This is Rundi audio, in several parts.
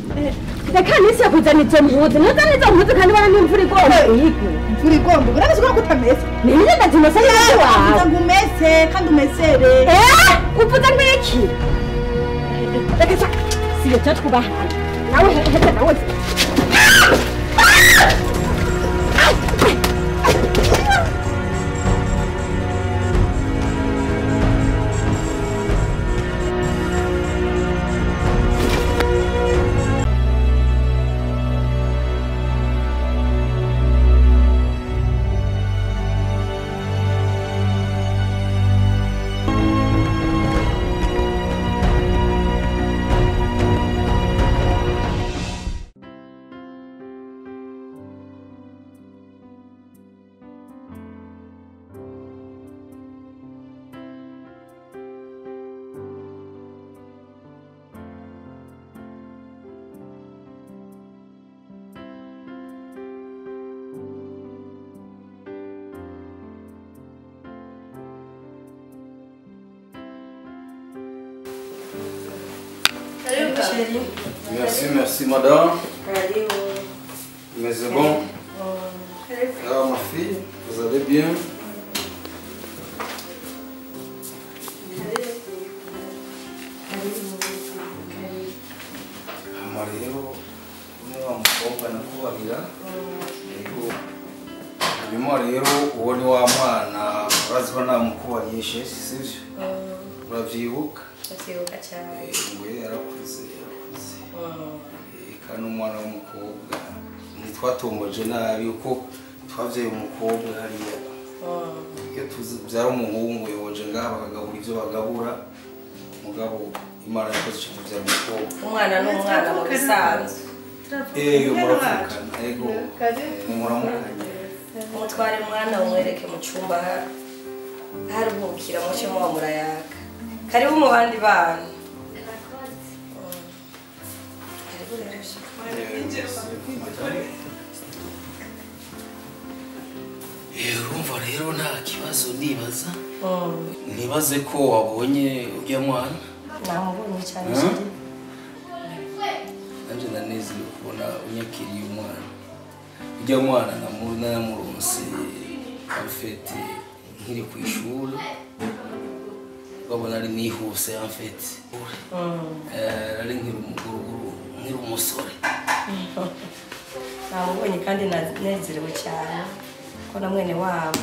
reka nisi yakuzana izo mpuzu ntuzane izo mpuzu kandi ubona n'imvura igomba uyigwe imvura igomba urabizi ko kutameze niyo ndazimesa neza wawe kugira ngo umese kandi umesere Eh, uvuze ngo iki reka sa siyo cyo twubahana nawe heza nawe Merci, merci madame. Mais c'est bon. Alors ma fille, vous allez bien Hama rero ni wa mukobwa nakubarira yego hanyuma rero uwo ni wa mwana urazi ko namukubarishe sivyo uravyibuka ndavyibuka cyane Eh, we yarakuze yarakuze Eh, kandi umwana w'umukobwa ntitwatomboje nabi kuko twavyaye umukobwa hariya iyo tubyara umuhungu yoje ngaha bakagabura ivyo bagabura mugabo imana yakoze ico tuvyara umukobwa umwana ni umwana mu bisanzwe ego muravukana ego Eh, muramukanye umutware umwana umwereke mu cyumba haruhukira muce muba murayaga karibu mu bandi bana karibu rero Eh, urumva rero nta kibazo nibaza Mm. nibaze ko wabonye urya mwana namubonye cyane Mm. shiri nanje ndanezerewe kubona unyakiriye umwana urya mwana namu- namuronse amfete nkiri ku ishuri babona ari nihuse amfete ari nkiri umuguruguru nkiri umusore namubonye kandi nanezerewe cyane ko na mwene wabo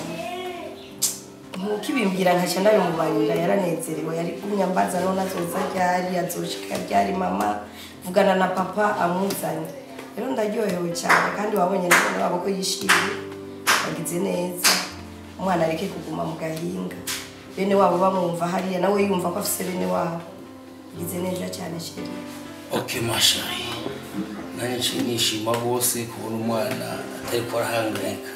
ntukibimbwira nkaca ndabimubarira yaranezerewe yari kumyambaza none azoza ryari azoshika ryari mama vugana na papa amuzanye rero ndaryohewe cyane kandi wabonye na mwene wabo ko yishimye bagize neza umwana areke kuguma mu gahinga bene wabo bamwumva hariya nawe yumva ko afise bene wabo bagize neza cyane sheri ok mashari nanjye nciye nishima rwose kubona umwana atari ko arahangayika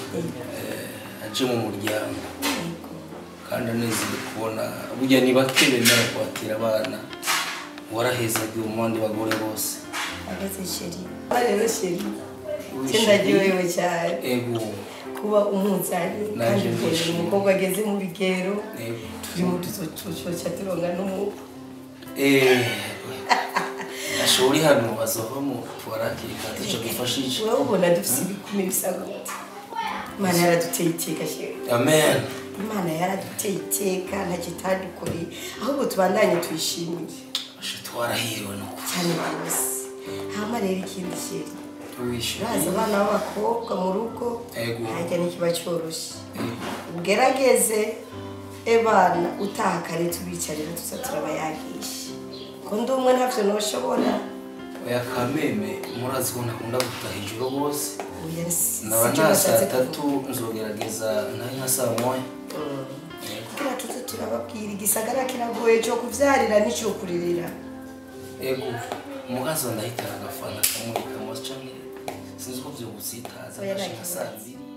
Eh, aje mu muryango kandi anezerewe kubona burya ni bake bemera kwakira abana warahezagiwe mu bandi bagore bose ageze sheri rero sheri ndaryohewe cyane ego kuba umuzanye Naje kandi mbonye ndishimye. umukobwa ageze mu bigero ego turi mu tuzococa turonga n'umubu Eh, ashobora uri hano bazovamo tubarakika tuco dufashije wowe ubona dufise ibikumi bisa gute imana yaraduteye iteka sheri amen imana yaraduteye iteka ntacyo itadukoreye ahubwo tubandanye tuyishimire asha twarahiriwe no cyane rwose hama rero ikindi sheri kuwishyura urazi abana b'abakobwa mu rugo Ego. ntajya n'ikiba cyoroshye ugerageze ebana utaha kare tubicarira tuza turabayagisha ko ndi umwe ntavyo noshobora oya kameme murazi ko ntakunda gutaha ijoro bose Oya, si- naba sicyo nta nashatse saa tatu nzogerageza nayo nka saa moya kugira tuze turababwira igisagara kiragoye cyo kuvyarira n'icyo kuririra ego umugazi wa ndahitana agafana kamurika mose canke sinzi ko vyogusitaza Oya, nta nka saa kibazo. mbiri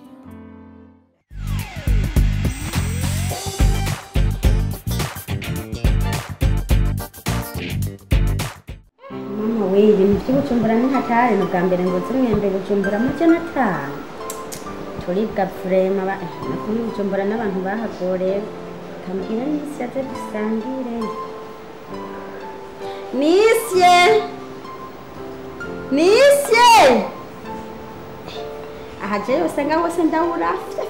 mama we ibintu by'ubucumbura ni hatari ni ubwa mbere ngo zimwembe bujumbura amajana atanu turibwa furema ba nakumwe bujumbura n'abantu bahagoreye kambwira nisi yaze dusangire nisye nisye aha jewe usanga hose ndabura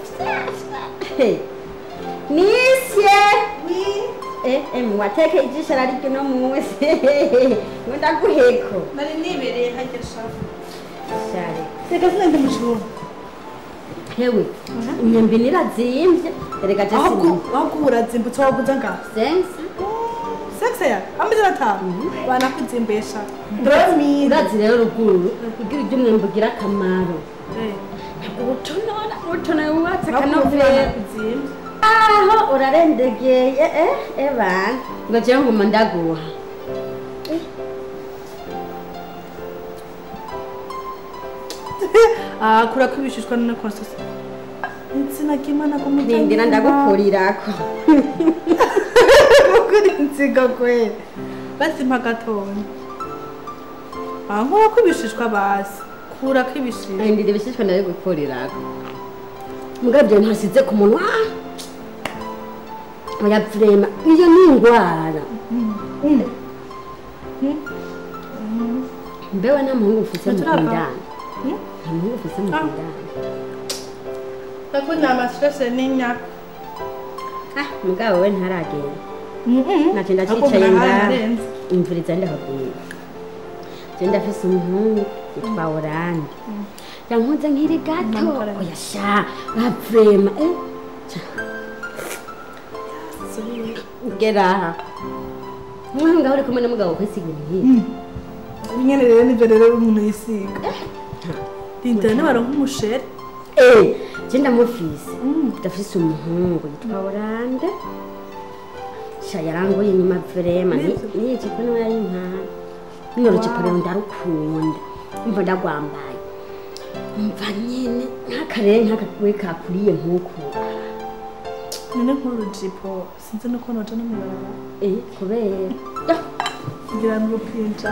nisye Eh, eh, wateke ijisho raryo no munsi ngo ndaguheko nari nibereye hajya shafu share reka sinende mushumba hewe imyembe nirazimvye erega je ahubwo sinumva ahubwo urazimbutse waguza ngaho sense sekise ya amezi atanu banakuzimbesha doromire urazi rero ruguru kugira ibyo umwembe ugira akamaro ubutonora ubutonora wubatse akanovera kuzimba aho urarendegeye eh ebana ngo jewe nguma ndaguha ah kurako ibishishwa none konsesi insina kimana ko ndindira ndagukurirako kuri insiga kweli bazimpa gatonya ah nkurako ibishishwa basi kurako ibishishwa ndindira ibishishwa ndabigukurirako mugabo ntasize ku munwa oya vrema iyo ni ingwara mbewe nta muhungu ufise mu Turava. kindani Hmm? nta muhungu ufise mu Ah. kindani ndakunda amastrese n'inyaka ah mugabo we ntaragenda Mhm. naje ndacicaye Ahubwo ngaha nararenze. imvuriza ndakabwira je ndafise umuhungu yitwa oranje yankunze nkiri gato Namukora. oya sha bavrema eh gera aha umwana ngaho uri kumwe n'umugabo kwisi ibintu nk'ibi nyene rero nivyo rero umuntu yisiga rindira nibaronka umusheri eh je ndamufise ndafise umuhungu yitwa oranje sha yarangoye inyuma vrema Nivyo. niye cipo niwe yari inkana nino rucipo rero ndarukunda umva ndagwambaye umva nyene nk'akarere nk'akawe kakuriye nk'uku none nk'urujipo sinzi nuko noja no mwibarabara eh kubera Ah, kugira ngo upinja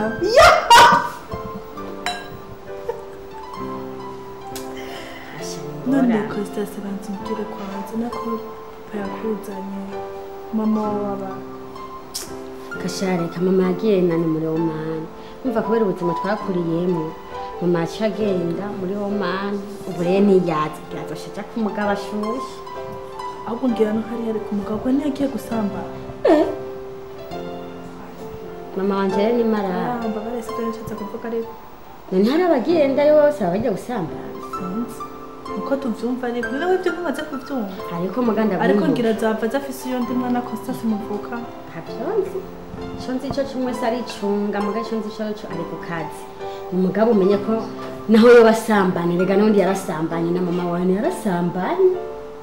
asha none ngora. kositase banza umbwire kwanza nako papa yakuzanye mama waba kashareka mama yagiye nani muri omani umva kubera ubuzima twakuriyemo mama yaciye agenda muri omani ubu rero ntiyazi yazosha aja ku mugabo ashushe ahubwo ngira no hariya ari ku mugabo we ntiyagiye gusamba mama wanje rero ni marara yamba barese ibyo nishatse kuvuga ariko none hari abagendayo bose baba bajya gusambana sinzi uko tuvyumva ariko nawe ibyo ntumaze kuvyumva ariko muganda ariko ngira zava zafise iyo ndi mwana kositase muvuka ntavyonzi ico nzi ico cumwe se aricunga mugabo ico nzi ico co ari ku kazi umugabo umenye ko naho yo basambanye rega n'undi yarasambanye na mama wawe yarasambanye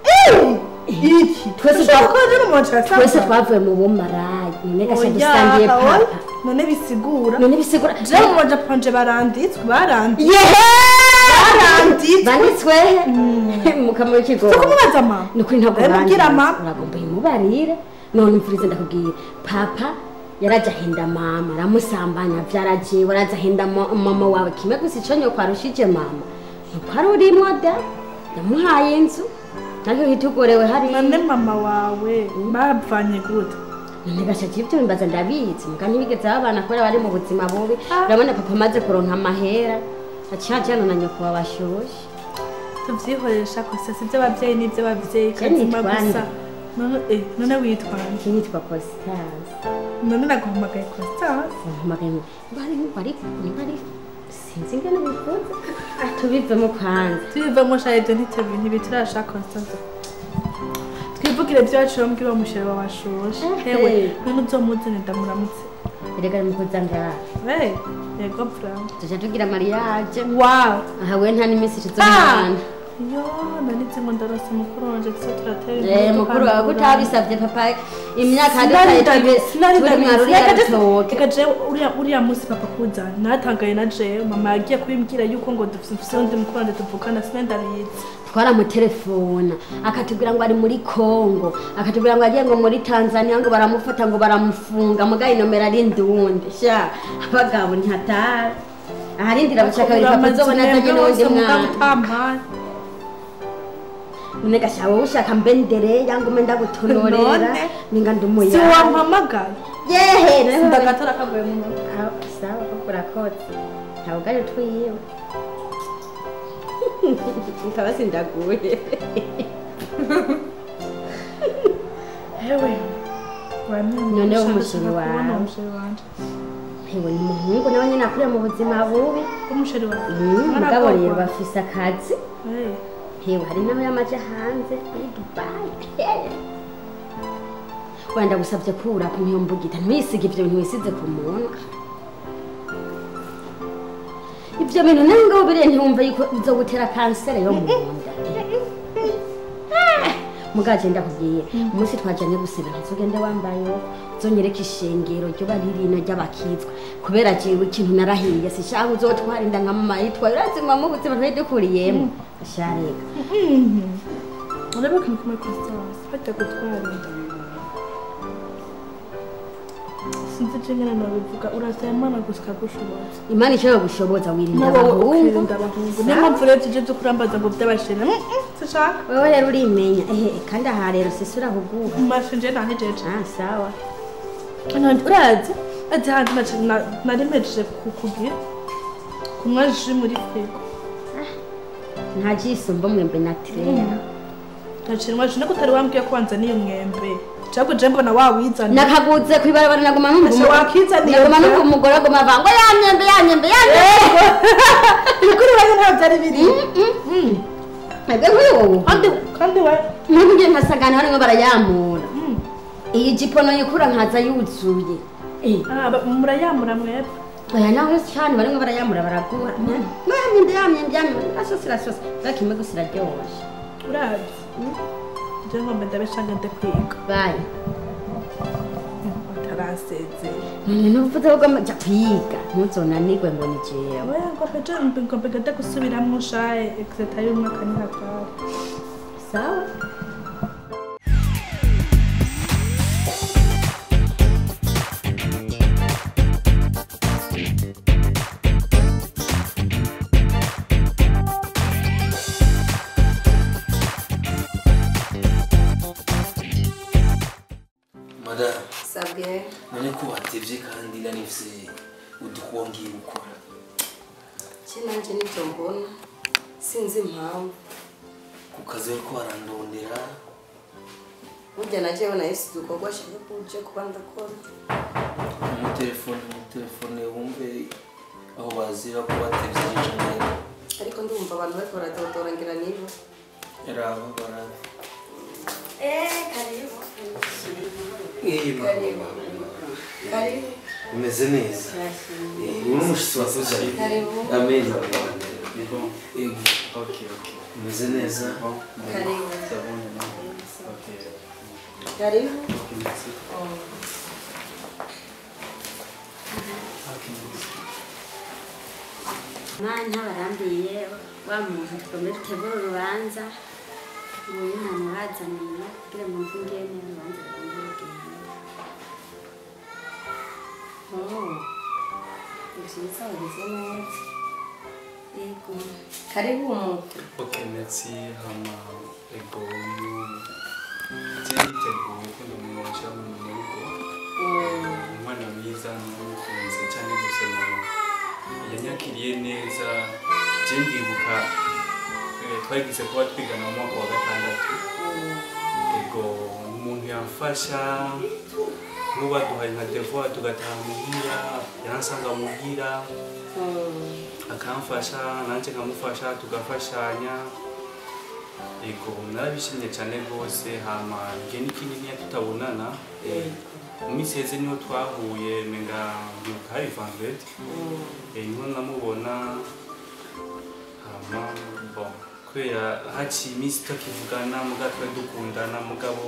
iki Twese ushobora twa- kuba ari umuntu twese yasambanye twavuye mu bumarayi none gasha Oya, dusangiye oya. papa none bisigura none bisigura jewe mu bajapanje baranditswe baranditswe yehe baranditswe banditswe mukama w'ikigo siko mubaza mama ni ukuri ntabwo Ndabibwira banditse. mama. uragomba uyimubarire none umvurize ndakubwira papa yaraja ahenda mama aramusambanya vyarajewe araza ahenda mo- mama wawe kimwe gusa ico nyoko arushije mama nuko ari urimwo da yamuhaye inzu ariko hitugorewe hariya none mama wawe bavanye gute none gashaje ibyo bimbaza ndabizi muga ntibigeze babana kubera bari mu buzima bubi urabona papa amaze kuronka amahera aciye ajana na nyoko wabashushe tuvyihoresha kose si ivy'abavyeyi n'ivy'abavyeyi Je kazima nitwa gusa nde? none eh, none witwa nde? iki nitwa Constance none naguhamagaye Constance mpamagaye ngo bari bari bari sinzi ingene bifuza tubivemo kwanza tubivemo sha ivyo ntitebi ntibiturasha Constance twivugire vyacu mbwira uwo mushere wawe ashushe Eh, hewe eh. none uzomuzane ndamuramutse erega mukuza ngaha hey yego bravo tuja tugira mariage wow aha we nta n'iminsi Ah! tuzomwana yo nanitse ngo ndarose mukuru wanje gusa turatera Eh, inkuru mukuru wawe ko tukandura. utabisavye papa imyaka dutaye turi mwaruri y'agatoke reka jewe uriya uriya munsi papa kuzana natangaye na jewe mama yagiye kubimbwira yuko ngo dufise undi mukuru wanje tuvukana sine ndabizi twaramutelefona akatubwira ngo ari muri Kongo akatubwira ngo agiye ngo muri Tanzania ngo baramufata ngo baramufunga mugaye nomero ari ndundi sha abagabo ntihatari aharindira bushaka biri papa zobona azanye n'uwundi mwana utampaye none gasha wowe ushaka mbe ndere yangu mbe ndagutonorera None? ninga si ndumuya wampamagaye yehe none ndagatora kaguye mu ntoki Ah, sawa koko urakoze ntabwo ari utwiwe nkaba sindaguye hewe wamenye Noneho ushaka umusheri kubona wawe. umusheri wanje hewe ni umuhungu nawe nyine akuriye mu buzima bubi umusheri wawe Mm, mugabo rero Mwaragorwa. bafise akazi Eh, hewe hari nawe yamaje hanze muri dubayi wenda gusabye kura ku myombugita ntiwisige ibyo bintu wisize ku munwa ibyo bintu nawe ngaho biriya ntiwumve yuko bizogutera kanseri yo mu nda mugaje ndakubwiye umunsi twajyanye gusenga ntizugende wambaye zonyereka ishengero ryo bari rino ry'abakizwa kubera jewe ikintu narahiriye sishaka uzotwara inda nka mama yitwaye urazima mu buzima twari dukuriyemo shareka urebe ikintu kimwe Constance bajya gutwara inda sinzi icyo nyine nabivuga urasaba imana gusa ikagushoboza imana ishobora gushoboza wirinda nawe abahungu ukirinda abahungu niyo mpamvu rero tujye zo kurambaza ngo by'abashene Mm, mm, sishaka wewe rero urimenya ehe kandi aha rero sisi urahuguha mashinje nta ntijeje ah sawa none urazi ati hanze naci- na- nari mpejeje kukugira kunywa ji muri firigo nta jisumba mwembe natirera nacinywa ji niko utari wambwiye ko wanzaniye umwembe cyangwa je mbona wawizaniye nakaguze kwibarabara naguma numva Ese umu- wakizaniye naguma vya? numva umugore aguma avuga ngo ya myembe ya myembe ya myembe kuri wewe nta byari biri mwebwe nk'uyu wowe kandi kandi we nkubu ngiye nkasangana barimo barayamura Mm. iyi jipo noyikura nkaza yuzuye Eh, Ah, ba- murayamura mwebwe oya nawe cyane barimo barayamura baraguha ngo ya myembe ya myembe ya myembe irasosa irasosa ariko imwe gusa iraryoshe urazi je ngombe ndabeshanga nde kwiga bayi bataransezeye none n'uvuze ko jya kwiga ntuzonanirwe ngo ni jewe oya ngombe je ngombe gade gusubiramwo shaye exeta y'umwaka ni hatari sawa madamu sabwe none ko watevye kandi nanifise udukuba ngiye gukora cye nanjye nibyo mbona sinzi impamvu ku kazi bariko barandondera burya na jewe nahise udukorwa ashaka ko uje kuba ndakora umutelefone umutelefone wumve aho bazira ko watevye ije neza ariko ndumva abantu bariko baradodora ngira nibo raba baraba Eh, karibu. karibu karibu umeze neza uri umushitsi wakoze Karibu. amen Bon, Yego. ok, ok. umeze neza Bon, karibu c'est bon, non Ok, karibu ok, merci. Oh. Ok, merci. mwanya barambiye wa muntu tugomba dutegura urubanza uyu nta murazaniye kugira ngo mve ingene urubanza rugomba rugenda Oh. Ibisubizo bimeze neza yego karibu umuntu Ok, merci. Hama, ego, uyu byariteguye ko ndamwonja mu rugo umwana mwiza namukunze cyane gusa yanyakiriye neza je ndibuka eh, twagize kuba twigana mu mwaka wa gatandatu ego umuntu yamfasha nuba duhaye nka devoir tugataha muhira yaransanga muhira akamfasha nanjye nkamufasha tugafashanya ego narabishimye cyane rwose hama igihe n'ikininiya tutabonana eh, mu minsi heze niho twahuye menga ndibuka hari vendredi eh, niho namubona hama bon kubera haciye iminsi tutakivugana mugabo twari dukundana mugabo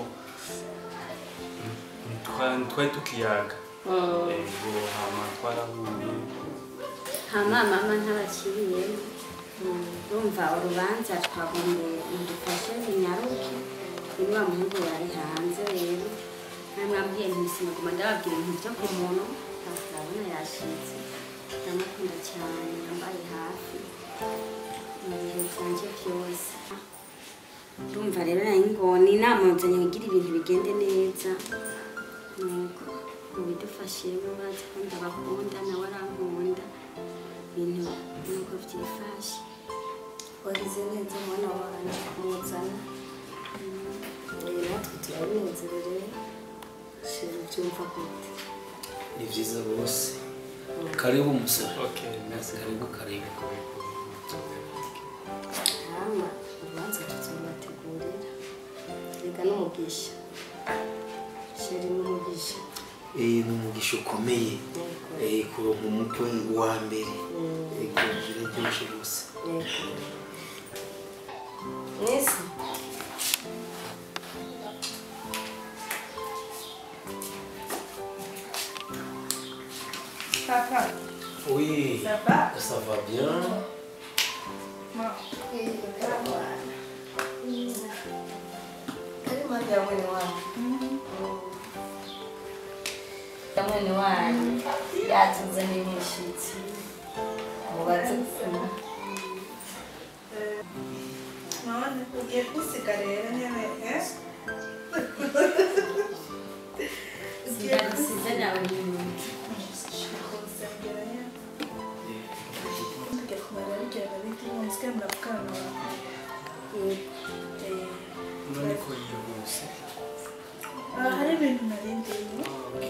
mm, ntitwa- ntitwari tukiyaga ego hama twarahuye hama mama ntabakiriye urumva urubanza twagombye mudufashe zinyaruke uyu wa muhungu yari hanze rero namwambwiye ntibisimaguma ndababwira ibintu byo ku muntu ndabona yashitse ndamukunda cyane yambaye hafi mu bihe byanje byose urumva rero nayo ngoni inama nzanye kugira ibintu bigende neza nuko mubidufashemo bazi ko ndabakunda nawe arankunda ibintu nuko byifashe wagize neza mwana wanjye kumuzana uyu natwe turabinezerewe shira ubyumva gute ni byiza rwose karibu musore Okay, merci. karibu karibu hama urubanza tuzobategurira reka n'umugisha shira n'umugisha Eh, ni umugisha ukomeye Eh, kuronka umukwe wa mbere Ego, biraryoshe rwose mwese Papa, Oui, ça va? ça va bien. ari mpamvu ya mwene wanyu ya mwene wanyu yatuzaniye umushyitsi mubaze gusoma None ugiye kusiga rero nyene eh? size nawe nyuma Kumusengera nyene. Tugiye kumara bigenda bite musigaye muravugana na wawe. Eh, none ko yihuse ah, hari ibintu narindiye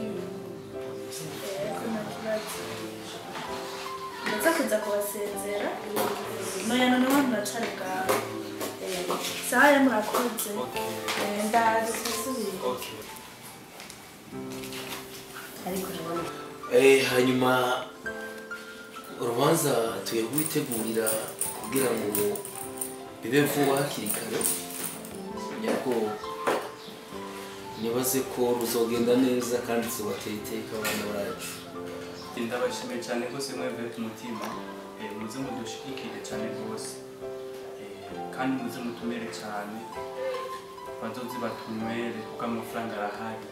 Eh, ko nta kibazo ndaza kuza kubasezera noya noneho muracari bwawe Eh, saha ya murakoze okay Eh, ndaje twasubire okay ariko urabona Eh, hanyuma urubanza tugiye kubitegurira kugira ngo bibe vuba hakiri kare kugira ngo nibaze ko ruzogenda neza kandi tubateye iteka abana bacu ndabashimiye cyane rwose mwebwe ku mutima Eh, muze mudushigikire cyane rwose Eh, kandi muze mutumere cyane bazoze batunywere kuko amafaranga arahari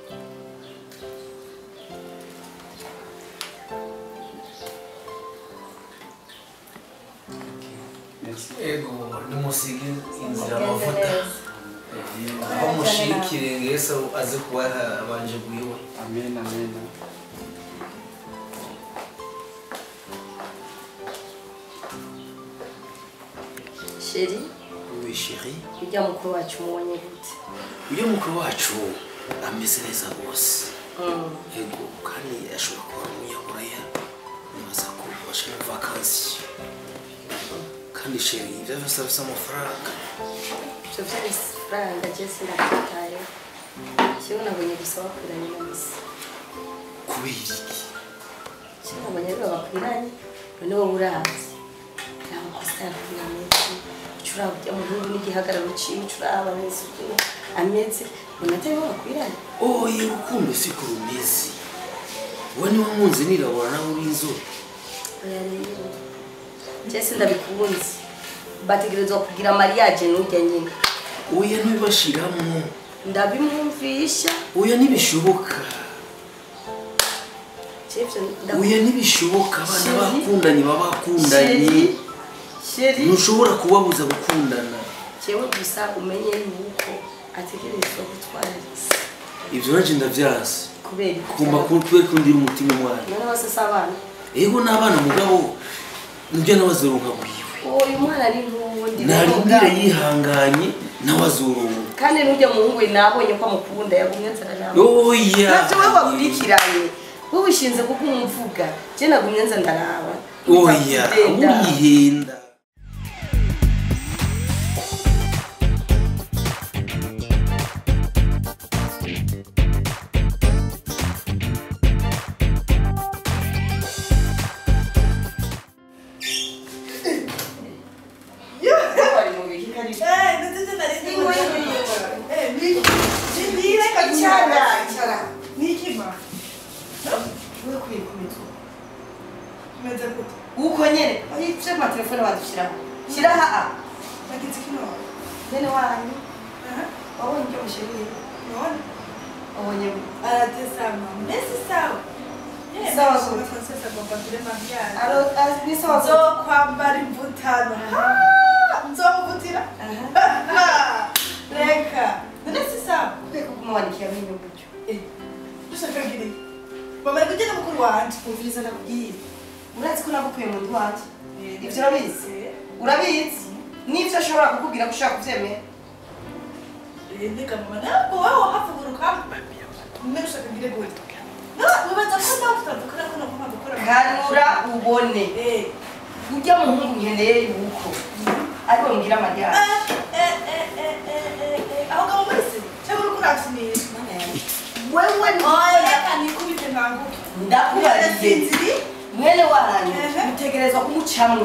Merci. ego nimusige inzira mugende amavuta neza aho mushikire ngese aze kuba abanje guiwe amen amen sheri oui chéri ujya mukuru wacu mubonye gute uyu mukuru wacu ameze neza rwose ego kandi ashobora kuba ari umunyaburaya nibaza ko bashe muri vakansi kandi sheri ibyo byose afite amafaranga ibyo by'amafaranga jye sinabyitayeho kimwe nabonye gusa bakwiranye na misi kubera iki kimwe nabonye aribo bakwiranye none wowe urazi nta makosa yakwira menshi ucuraba ujya mu gihugu n'igihagararo ciwe ucuraba ameze uko ameze none ataribo bakwiranye oye urukundo siko rumeze wowe niba nkunze nirabura nawe uri inzobe oya rero jye sindabikunze bategerezwa kugira mariage n'ujya nyine oya ntibibashiramo ndabimwumvisha oya ntibishoboka Jevyo, ndaku- oya ntibishoboka abana Chérie. bakundanye baba bakundanye Chérie, chérie. ntushobora kubabuza gukundana jewe gusa umenye yuko ategerezwa gutwara risi ibyo nanjye ndabyazi kubera iki? kumva kubera ko ndira umutima umwana none bose si abana ego n'abana mugabo nibyo nawe azoronka bwiwe uyu mwana ari nk'uwundi narindire yihanganye nawe azoronka kandi n'ujya mu ngo nabonye ko amukunda yagumye nzara nawe oya nabyo we wakurikiranye wowe ushinze kuko umvuga je nagumye nza ndaraba oya Ndagenda. urihenda Bari mu bihe kari- Eh, ndetse narindi Ingo muri- y'ibintu. Eh, ni- ni- ni reka Icyara, icyara. Ni iki ma? we kwikubita Umeze gute? uko nyene ayice amatelefone badushyiraho shyira haa Nagize kino. bene wanyu Aha. wabonye ibyo mushiriye Unaona? wabonye Anatesama. Mesi sawa. Eh, Sawa, mesi sawa. Francis agomba kure mariage. Aro- az- ni sawa Nzo kwambara imvutano. Ha! Nzomuvutira. Reka. None si sawa. kweka kumwandikira amenyo gutyo Eh, dushaka ngiri. Mama ari kugenda mukuru wanje. umviriza ndakubwira urazi ko nagukuye mu nzu wanje ivyo urabizi urabizi n'ivyo ashobora kukubwira ko ushaka kuvyemera Ndiga mama ntabwo wowe wahavuguruka mwe ushaka ngire gute wibaza ko nawe tutadukora ko nagomba gukora kanura ubone Eh. urya muhungu nkeneye yuko ariwe mbwira amaryango Eh, eh, eh, eh, eh, eh. aho ngabo muri se cyangwa uriko urakinisha wewe oya reka nikubite nkanguke ndakubariye Sinziri. mwene wanyu Ehe. mutegerezwa kumucamwo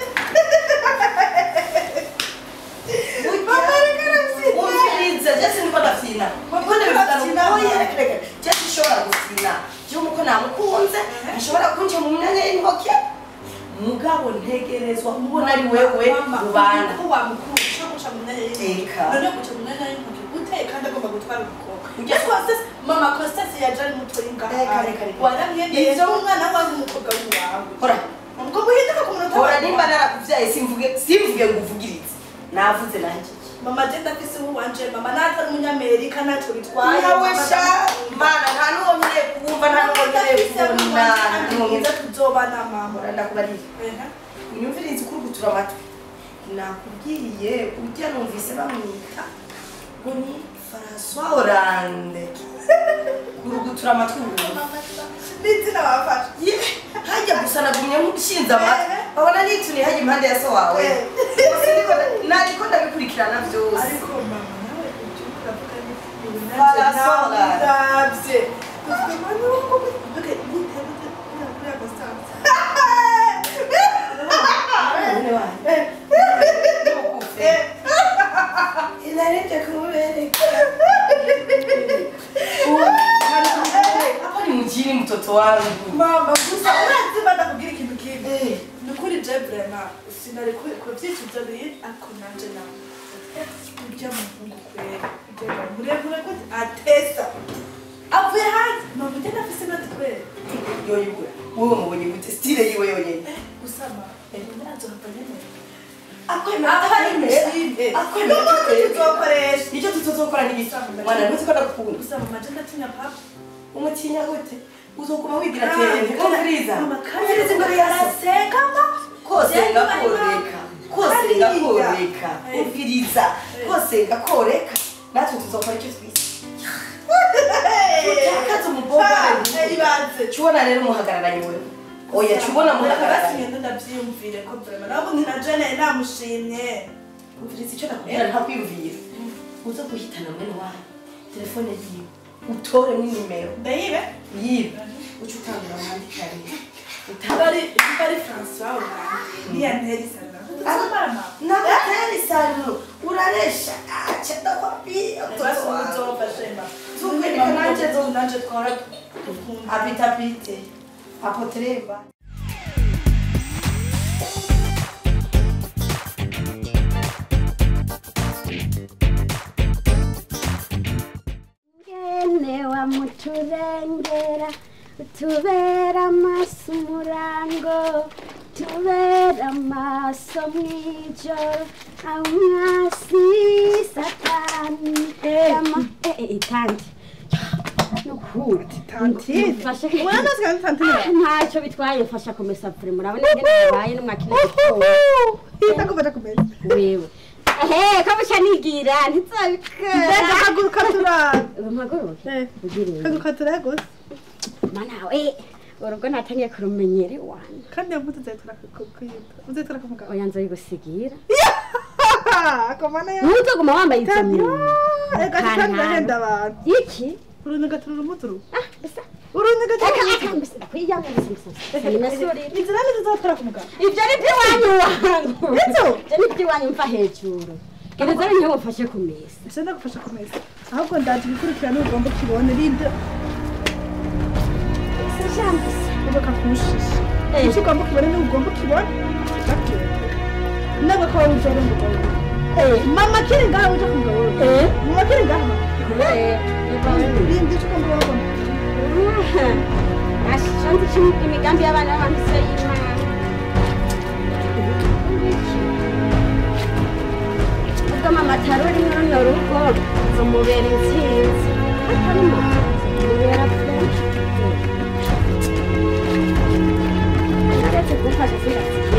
umvirize jesi niko ndafyina kuko ndabifitana oya reka reka jesi ishobora gufyina je umuko namukunze ashobora kunja mu myanya y'intoke mugabo ntegerezwa kubona ari wewe rubanda ko wamukuru ushaka guca mu myanya y'intoki Eka. none guca mu myanya y'intoki gute kandi agomba gutwara umukobwa Ujya- Yes, Constance, mama Constance yaje ari mutoyi ngaha Reka, reka, reka. waramwendeye Ivyo- umwana wawe umukobwa wawe hora ubwo buhinduka ku munota hora wawe. nimba narakuvyaye simvuge simvuge ngo uvugirize navuze nanje mama je ndafise uwanje mama natari umunyamerika ntacyo bitwaye nawe Mama sha ndamukunda. mana nta n'uwo nkeneye kumva nta n'uwo nkeneye ndafise kubona uwanje nta kandi n'uwo mwiza nkeneye tuzobana mama hora ndakubarira Ehe. unyumvirize ukurugutura amatwi nakubwiye ujya numvise bamwita ngo ni François Hollande kurugutura amatwi ubu n'izina bafashe Ye, hajya gusa nagumye nk'ushinze amatwi babona nituni hajya impande ya so wawe Eh. Gusa ndiko- nariko ndabikurikirana byose ariko mama nawe ibyo uravuga ni ibintu Barasola. ndabye uvuga mama nuko gute gute gute kuri Constance Mwene wanyu. Ntukufe. Inarete kubereka. Hapo ni mjini mtoto wangu. mama gusa urazi badakubwira ikintu kibi Eh. ni ukuri je vraiment sinari ku- kubyicuza biri ariko nanje nawe urya muhungu kwera urya muremure gute atesa avuye hanze mama ujya nafise nati kwera Yoyibura. Wewe mubonye gute style yiwe yonyene. gusama ndazo hapa nyene Akwemera akwemera Akwemera tuzokoresha Nicyo tutazokora n'igisa. Mwana ntuzi ko ndakukunda. gusa mama je ndatinya papa Umutinya gute? Uzokuma wigira tene. Kumviriza. mama kandi Kumviriza imbere ya se. arasenga ma kose ngakoreka kose ngakoreka umviriza kose ngakoreka natwe tuzokora icyo twise tutakaze umukobwa ibanze cubona rero umuhagararanye wewe oya cubona muhagararanye ngenda ndabyiyumvire ko vraiment nabundi na jene namushimye umviriza icyo nakubwira ntakwiyumvira uza guhitana mwene wawe telefone yiwe utore n'inimero ndayibe yiwe uca utangira mwandikare bari bari François Hollande niya nteri sana tuzomara nakateri sano uraresha acha ndakwambia mtoto wangu tuzofashema Tungwereka nanje zo- nanje twara dukunda apitapite apotreba ngene wamuturengera utubera amaso umurango tubera amaso mw'ijoro amwasi satani Yama- eh, eh, tanti nukuri mfashe ntacyo bitwaye mfasha kumesa pure murabona ngene bibaye n'umwakina gitoya wewe ehe ko buca nigira ntizabikora haguruka turara mpaguruke ugiriye haguruka turara gusa mana we urugo natangiye kurumenyera iwanyu kandi iyo mbuto uzayitora uzayitora ku mugabo oya nzoyigusigira akomana ya ntuzoguma wambaye izo myuma ega kandi ndahenda abantu iki uruntu gatura urumuturu ah bisa uruntu gatura eka eka mbese ndakwiyanga mbese minasurira inzira ni tuzatora ku mugabo ibyo ni iby'iwanyu wangu Ivyo? ibyo ni iby'iwanyu mva hejuru gereza ni nkewe mfashe ku meza ese ndagufasha ku meza ahubwo ndaje gukurikirana ugomba ukibone rinde ese jambo se uboka kumushisha Eh. icyo ugomba ukibone ni ugomba ukibone ntabwo ko wowe uzora umugabo eh mama kiri ngaha uje ku mugabo eh mama kiri ngaha eh rinde icyo ugomba ukibone ashanze imigambi y'abana b'abantu se y'imana ubwo mama ataruri runo rugo zumubera intsinzi atarimo zumubera french naretse urazi kumfasha sinasiye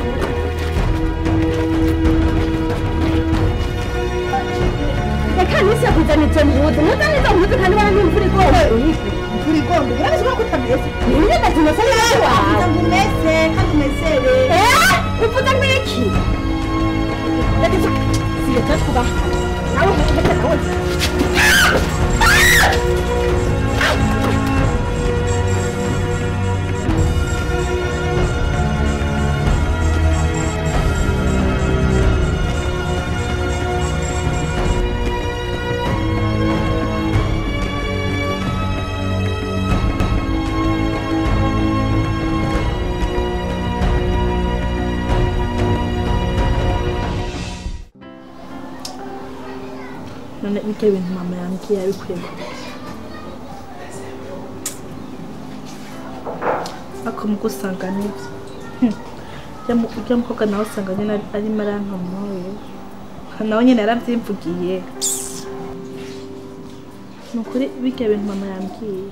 reka nisi yakuzanije mpuzu muzane izo mpuzu kandi bara n'imvura igomba imvura igomba urabizi ko kutameze nimwe ndazimasa neza wawe ngo umeze kandi umezere Eh, uvuze ngo iki reka izo siyeta twubaha nawe reka nawe none ibyo bintu mama yambwiye yabikuye ako muko usanga nibyo Hmm. ujya mukobwa nawe usanga nyine ari- arimo arantomoye nawe nyine yarabyimvugiye ni ukuri bijya bintu mama yambwiye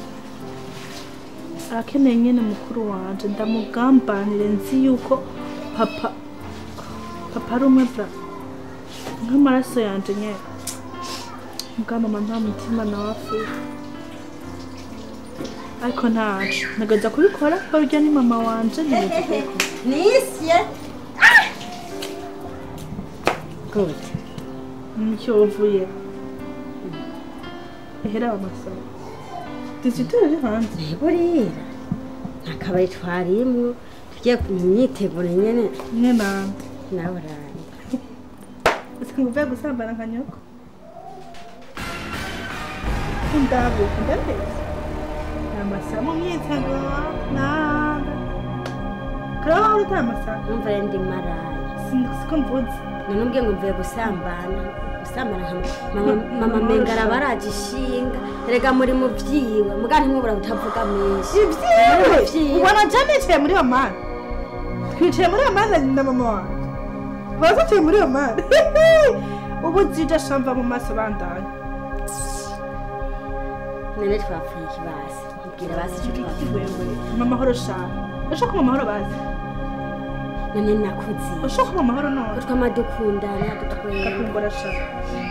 arakeneye nyine mukuru wanje ndamugambanire nzi yuko papa papa ari umwe bra nk'amaraso yanje nyine mbwa mama nta mutima nawe afite ariko ntacu ntegereza kubikora barya ni mama wanje ntegereza kubikora nisye good nicyo uvuye ehera amasaro dizitire iri hanze burira nta kabari twarimwo tugiye mu myiteguro nyene mwe nande nawe uraye usanga uvuye gusambana nka nyoko ndabuka ndabeza amasaha mu myiteguro nanda karaho uri amasaha numva rero ndi maraye siko mvuze none ubwiye ngo mvuye gusambana gusambana nka mama mama menga araba araje ishinga erega muri mu vyiwe muga ntimubura butavuga menshi ibyiwe Ibyiwe. ubona je nicaye muri iyo mani twicaye muri iyo mani na mama wanjye baza tuye muri iyo mani ubu zije shamva mu maso bandanye none twapfuye ikibasi mbwira basi ico twapfuye mama mahoro shaka ushaka mama mahoro bazi none nakuzi ushaka mama mahoro none utwama dukundana dutwera kakumbura shaka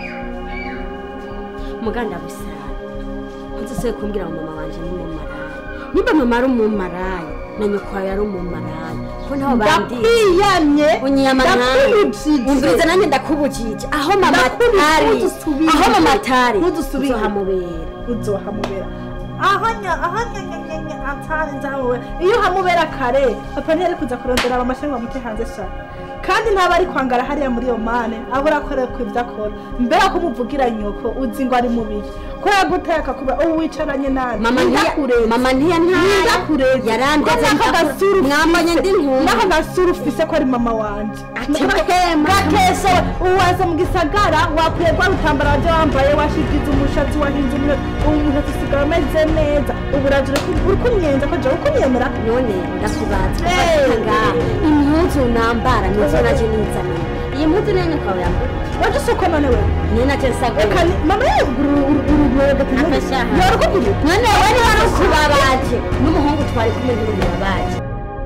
muganda busara ntuzisoye kumbwira ngo mama wanje ni mumarayi nimba mama ari umumarayi na nyoko wawe ari umumarayi ko ntaho bandiye ndakwiyamye unyiyama nawe ndakubujije umviriza nanjye ndakubujije aho mama Ndakubujije, atari ntudusubire. aho mama atari Ntudusubire. uzohamubera uzohamubera ahanya ahanyanyanyanya atari nzahamubera iyo uhamubera kare papa ntiyari kuza kurondera amashyamba ngo amute hanze sha kandi ntaba ari kwangara hariya muri iyo mane abura akorera ku ibyo akora mbere ko umuvugira nyoko uzi ngo ari mubiyi ko yaguteye akakuba ubu wicaranye nabi mama ntiya Ndakureze. mama ntiyantaya Ndakureze. yarandeze Ko n'aka gasura ufise- mwambonye ndi ntumwa n'aka gasura ufise ko ari mama wanje Ati bahema. gatesha uwaza mu gisagara wakwiye rwa rutambara waje wambaye washigize umushatsi wahinze umushatsi ubu umushatsi usigaye umeze neza ubu uraje uri- uri kunyenza ko jewe ukunyemera none ndakubaza Hey. ufatanga impuzu nambara nizo naje nizaniye iyi mpuzu niyo nyoko wawe yambara waje usuko none wewe niyo naje nsagura reka ni- mama yegura urugero gatatu Akashaha. yorukuguru none we ni wari ukubabaje n'umuhungu twari kumwe n'umubabaje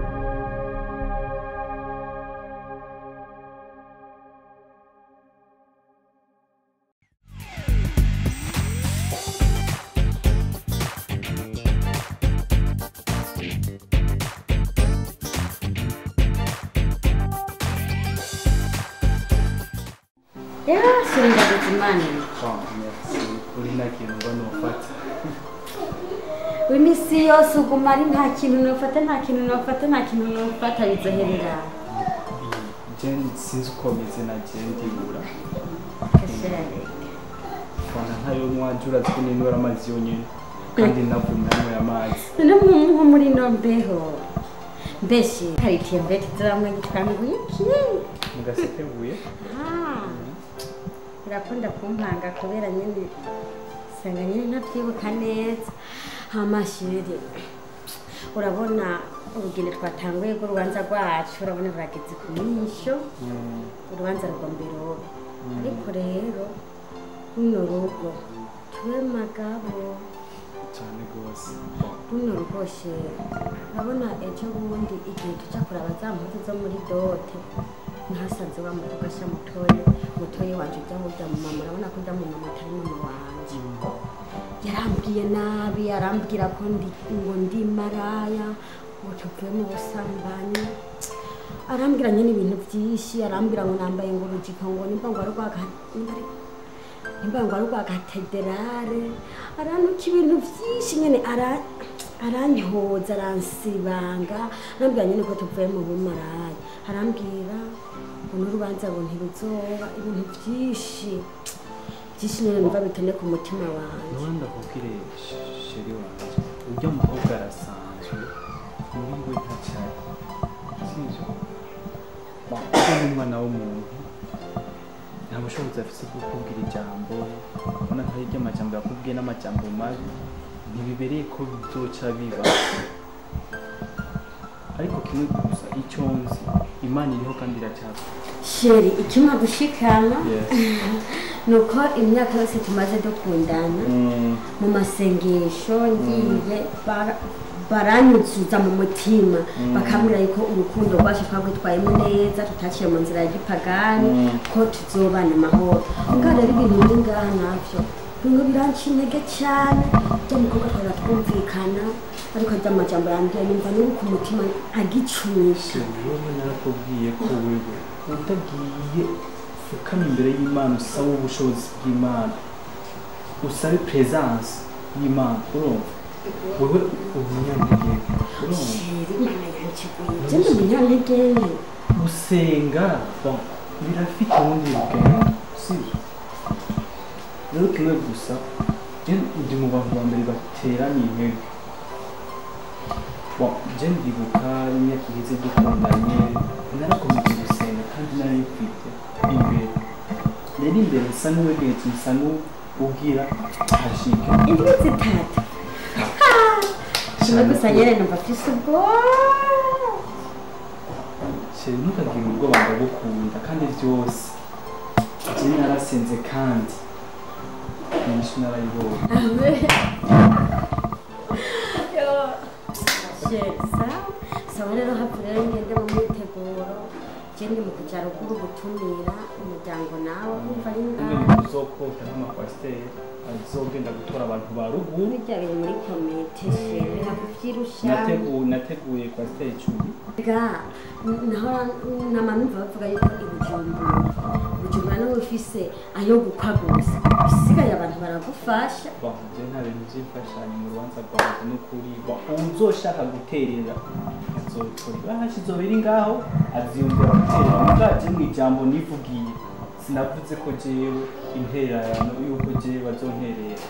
yashinga imana kuri nta kintu mbona ufata iminsi yose uguma ari nta kintu nofata nta kintu nofata nta kintu nofata bizoherera jen sinzi uko meze na jen ndibura fana ntayo mwanje urazi ko ninywera amazi yonyine kandi navumye hanyweye amazi none nko muri ino mbeho mbese karitiye mbete tuzamwe gitwanguye iki mugasekebuye Ah, birakunda kumpanga kubera nyine usanga nyine ntabyibuka neza amashuri urabona urugendo twatanguye rw'urubanza rwacu urabona rurageze ku misho urubanza rugomba irobe ariko rero runo rugo tube magabo cyane rwose runo rwose urabona ejo bundi igihe tujya kuraba za mpuzu zo muri dote ntasanze wa mugasha mutoye mutoye wanje ujya burya mu mama urabona ko ujya mu mama atari mama wanje yarambwiye nabi arambwira ko ndi ngo ndi maraya ngo tuvuye mu busambanyi arambwira nyine ibintu byinshi arambwira ngo nambaye ngo urujiko ngo nimba ngo ari rwa nimba ngo ari rwa katederare arantuka ibintu byinshi nyine ara- aranyohoza aransibanga arambwira nyine ko tuvuye mu bumaraya arambwira ngo n'urubanza ngo ntiruzoba ibintu byinshi byinshi nyine numva bitone ku mutima wanjye nuba ndakubwire sheri wanjye ujya mukobwa arasanzwe muri we ntacyari sibyo ujya n'umwana w'umuntu nta bushobozi afite bwo kubwira ijambo ubona ko hirya amajambo yakubwiye n'amajambo mabi ntibibereye ko bizoca biba ariko kimwe gusa icyo nzi imana iriho kandi iracyakora sheri ikimwa gushikana Yes. ni uko imyaka yose tumaze dukundana Mm. mu masengesho ngiye bara- baranyuzuza mu mutima bakambwira yuko urukundo rwacu twagwitwayemo neza tutaciye mu nzira ya gipagani Mm. ko tuzobana amahoro ubwo rero ibintu biri ngaha navyo bimwe biranca intege cyane bya mukobwa twara twumvikana ariko rya majambo yambwiye numva n'ubu ku mutima agicumisha wowe narakubwiye ko wewe utagiye ukama imbere y'imana usaba ubushobozi bw'imana usabe presence y'imana urumva wewe umunyantege urumva sheri imana yanciguye je ndi umunyantege gusenga bon, birafite ubundi bugeni sibyo rero kimwe gusa je ndi mu bantu ba mbere bateraniye intege Bon, je ndibuka imyaka iheze dukundanye narakomeje gusenga kandi nari mfite imbere rero imbere nsa n'uwegeje nsa n'ubwira hashike indimi zitatu kimwe gusa nyene numva mfise ubwoba sheri ntukagire ubwoba ndagukunda kandi byose je narasenze kandi inyishu narayibonye sawa sawa rero hafi rero ngende mu myiteguro je ndi mu kuja ruguru gutumira umuryango nawe umva ari umwe ngaho ni uzokota nk'amakwasiteri azogenda gutora abantu ba ruguru burya biri muri komite sheri nakuvyirusha Nategu- nateguye kwasiteri icumi ga naho nama numva bavuga yuko ibujumbura bujumbura nawe ufise ayo gukwa gusa bisigaye abantu baragufasha Bon, je nta bintu by'imfashanyo mu rubanza rwanjye n'ukuri Bon, uwuzoshaka guterera azobikora ibahasha izoba iri ngaho aziyumvira guterera mugaje mu ijambo nivugiye sinavuze ko jewe intererano yuko jewe bazonterera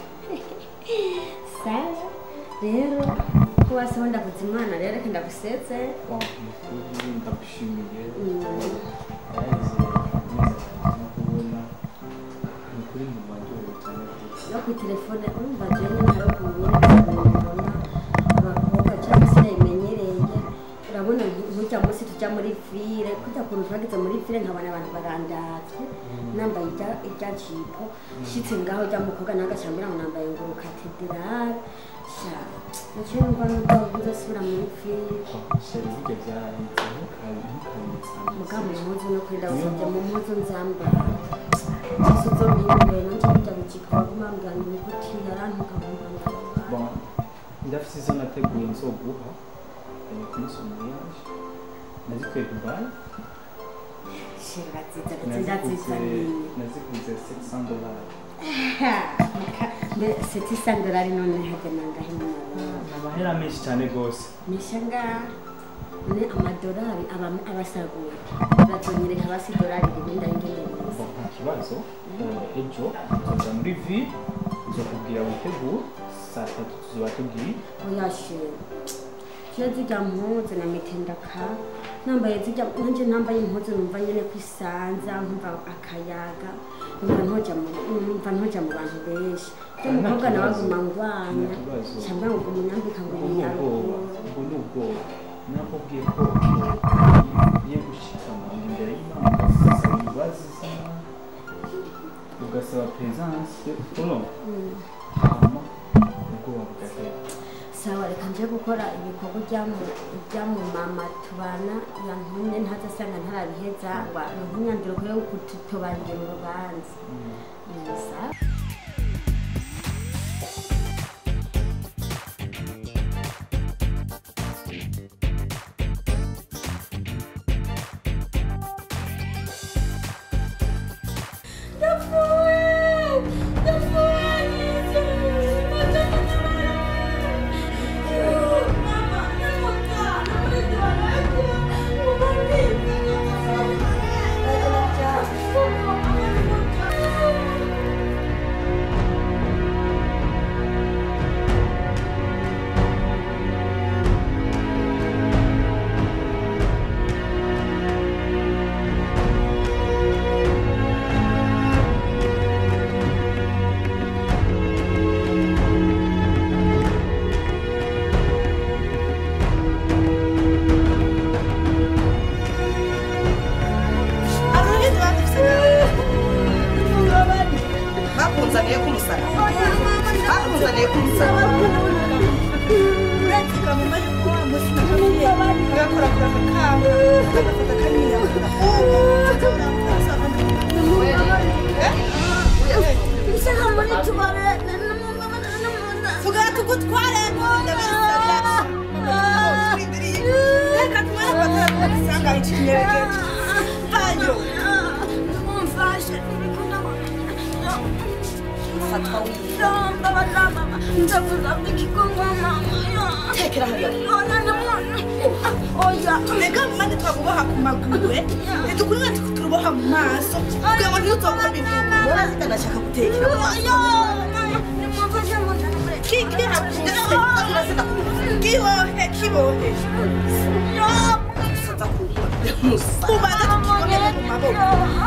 sawa rero ko waseho ndavuze imana rero reka ndaguseze Bon, nukuri ndagushimiye Mm. Yahize neza no kubona nukuri mu baryohewe cyane rwose no ku telefone urumva jewe nyine hari ukuntu nyine mbona abakobwa cyangwa se nayimenyereye urabona nk'ujya munsi tujya muri fire kujya kuntu twageze muri fire nkabona abantu barandavye nambaye ijya ijya jipo shitse ngaho ujya mukobwa nawe agashambira ngo nambaye ngo katedrale sha naciye numva nubwo uzosubira muri fire sheri burya byarahitse ntukabitsana mugabo impuzu no kuri ndagusabye mu mpuzu nzambara zose uzompindure nanje burya bujipo baguma bambwira ngo nikuti yarantuka nkumva ndababara Bon, ndafite izo nateguye nzoguha eh, kuri somayaje nazikuye dubai shira nziza nziza naziguze nziza nini naziguze 700 dollars mbere seti sandorari none hajya nangahe mu ni amahera menshi cyane rwose misha ngaha none amadorari aba- abasaguye bazonyereka basi idorari ribindi ayingene neza Bon, nta kibazo Eh, ejo tuzoja muri vi uzokubwira witegure saa tatu tuzoba tugiye oyashe je zirya mpuzu na mitendaka nambaye zirya nanje nambaye impuzu numva nyene kwisanza nkumva akayaga numva ntoja mu numva ntoja mu bantu benshi je Nta mukobwa nawe kibazo. aguma ngwanya Nta kibazo. cambwa ngo umunyambika ngo ubu ni ubwoba umunyarukuru ubu ni ubwoba nakubwiye ko ugiye gushikama imbere y'imana ugasaba imbabazi z'Imana, ugasaba presence urumva hama ubwoba bugahita nje gukora ibikorwa bya mu mama tubana yantumye ntazasanga ntarabiheza ngo ntumyandiro kure yo kutubangira urubanza Gusa bakunzaniye kumusana bakunzaniye kumusana vuga tugutware reka tumare amatara dusanga iki kinyabigenga vayo fatwa wiwe tekera hariya reka mande twakuboha ku maguru ntitukuriwe turuboha mu maso kugira ngo ntituzokore ibivugo mbona zitanashaka gutekera mu maso kibohe kibohe saza kuba musa kubanza tukibonere mu maboko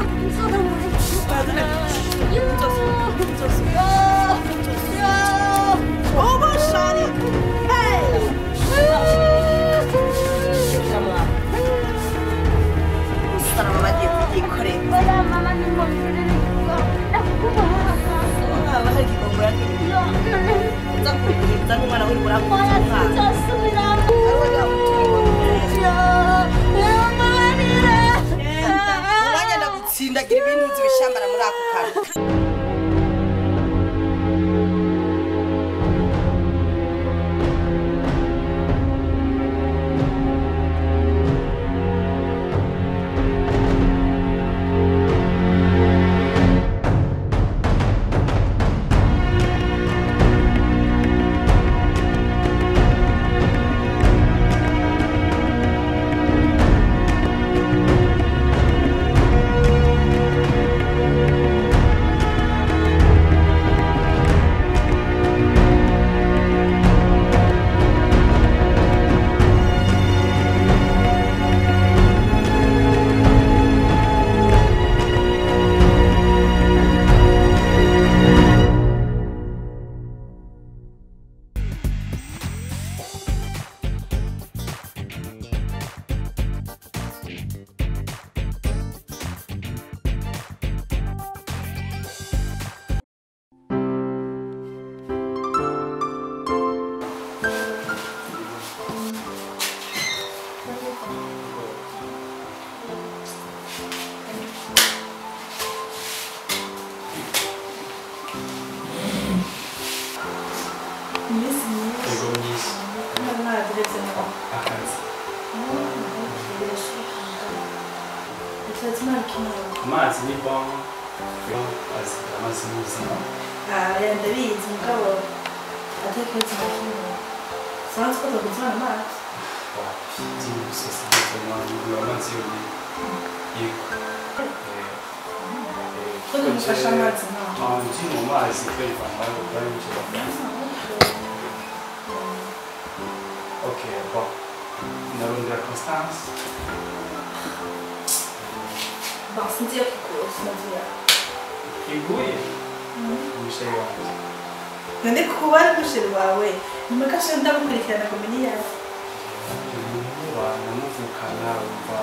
ubu shari tekera mu maso musarama bagiye kubyikorera haba hari igikombe yakiriye uza kubwiriza n'umwana w'uri buramuza umwana umwanya ndagutsindagira ibintu uzi bishambara muri ako kantu iminsi myinshi Ego myinshi ntabwo narageretse nawe akazi Icyatsi nta kintu amazi ni bon azi amazi ni ubuzima aya ndabizi mugabo ataketse na kimwe sanze ko tuguzana amazi by'iyi gusoza ubuzima bigura amazi yonyine yego ko nimufashe amazi nawe ngi mu mazi kwivanga bari mu kibazo ok bon ndarondera constance basi ngiye kugura sinagira iguye umushayi wanjye none kuba ari umusheri wawe nyuma ko ashobora ndagukurikirana ngo umenye iyo ari umuntu namuvukana umva